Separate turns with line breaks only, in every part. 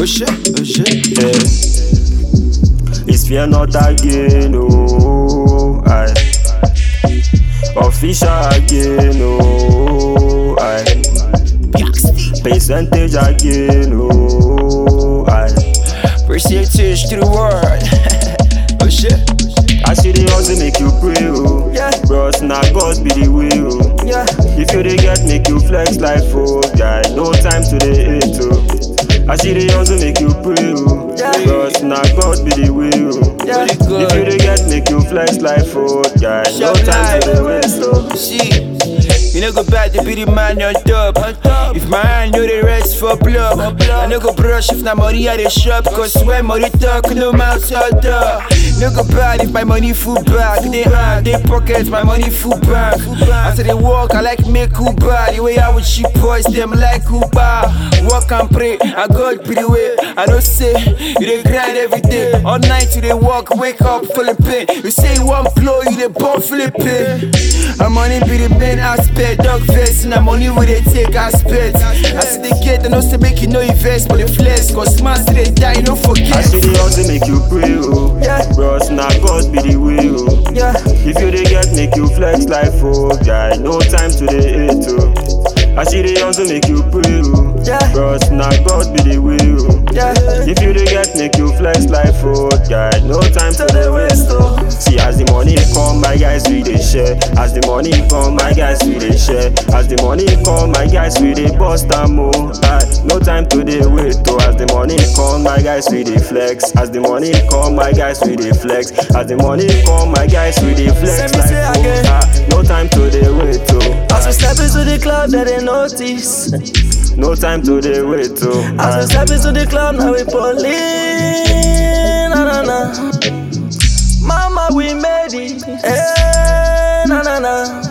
Oh shit, oh shit.
Yeah. It's fear not again, oh, I. Official again, oh, I. Percentage again, oh, I.
Percentage to the world. oh shit.
I see the hustle make you pray, oh.
Yeah.
Bros, now God be the way, oh.
Yeah.
If you dey get, make you flex life, oh, guy. No time to the hate, oh. I see the hustle make you pray, oh.
Yeah.
Bros, now God be the way, oh.
Yeah.
If you dey get, make you flex life, oh, guy. No
Shop
time to
life.
the waste, oh.
See, you no go bad to be the man on top. If my hand know the rest for blood, I no go brush if na money I dey shop. Cause when money talk, no mouth shut up. No go bad if my money full back. They hand, they pocket, my money full back. After they walk, I like make Uber. The way I would cheap boys, them like Uber. Walk and pray, I God be the way. I don't say, you dey grind every day. All night you dey walk, wake up feeling pain. You say you want blow, you dey born feeling pain. And money be the main aspect. Dog face, and money we dey take aspect. I see the gate, I know say make you no invest, but the flex. Cause man still dey die, no
I
forget.
see the hustle make you pray, oh.
Yeah.
Bros, now God be the way, oh.
Yeah,
If you dey get, make you flex life, oh, guy. No time to the hate, oh. I see the hustle make you pray, oh.
Yeah.
Bros, now God be the way, oh.
yeah.
If you dey get, make you flex life, oh, guy. No time to the waste, oh. See, as the money come, my guys, we dey share. As the money come, my guys, we dey share. As the money come, my guys, we dey bust am, oh. Aye, no time to dey wait, oh. As the money come, my guys, we dey flex. As the money come, my guys, we dey flex. As the money come, my guys, we dey flex.
Let me
like,
say
oh,
again.
ah, no time to dey wait, oh.
As we step into the club, they they notice.
No time to dey wait, oh.
As we
Aye.
step into the club, now we pulling. Na na na. Mama, we made it. Eh, na na na.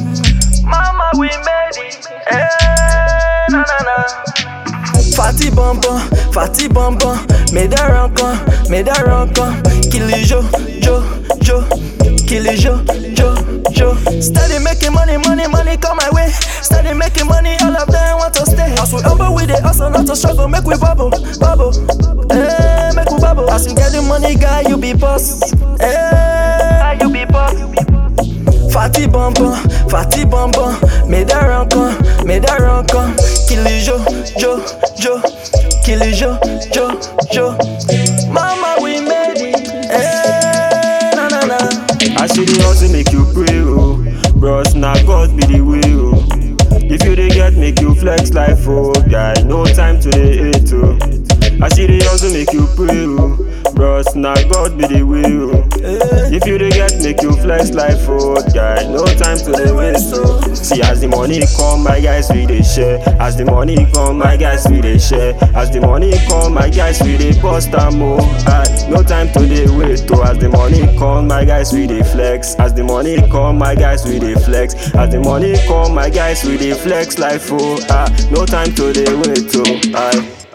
Mama, we made it. Eh, na na na. Fatty bonbon, fatty bonbon, mets des rancons, mets des rancons, kill les jo, jo, jo, kill les jo, jo, jo. Steady making money, money, money come my way. Steady making money, all of them want to stay. As we humble with the hustle, not to struggle, make we bubble, bubble. Eh, make we bubble. As you get the money, guy, you be boss. Eh, you be boss. Fatty bonbon, fatty bonbon, mets des rancons, mets des rancons, kill les jo, jo, jo, kill les jo, jo, jo. Mama, we made it. Eh, na na na.
I see the hustle make you pray, oh. Bros, now God be the way, oh. If you dey get, make you flex life, oh, guy. No time to the hate, oh. I see the hustle make you pray, oh. Bros, now God be the way, oh. If you dey get, make you flex life, oh, guy. No time to the waste, oh. See, as the money come, my guys, we dey share. As the money come, my guys, we dey share. As the money come, my guys, we dey bust am, oh. Aye, no time to dey wait, oh. As the money come, my guys, we dey flex. As the money come, my guys, we dey flex. As the money come, my guys, we dey flex life, oh. Ah, no time to dey wait, oh. Aye.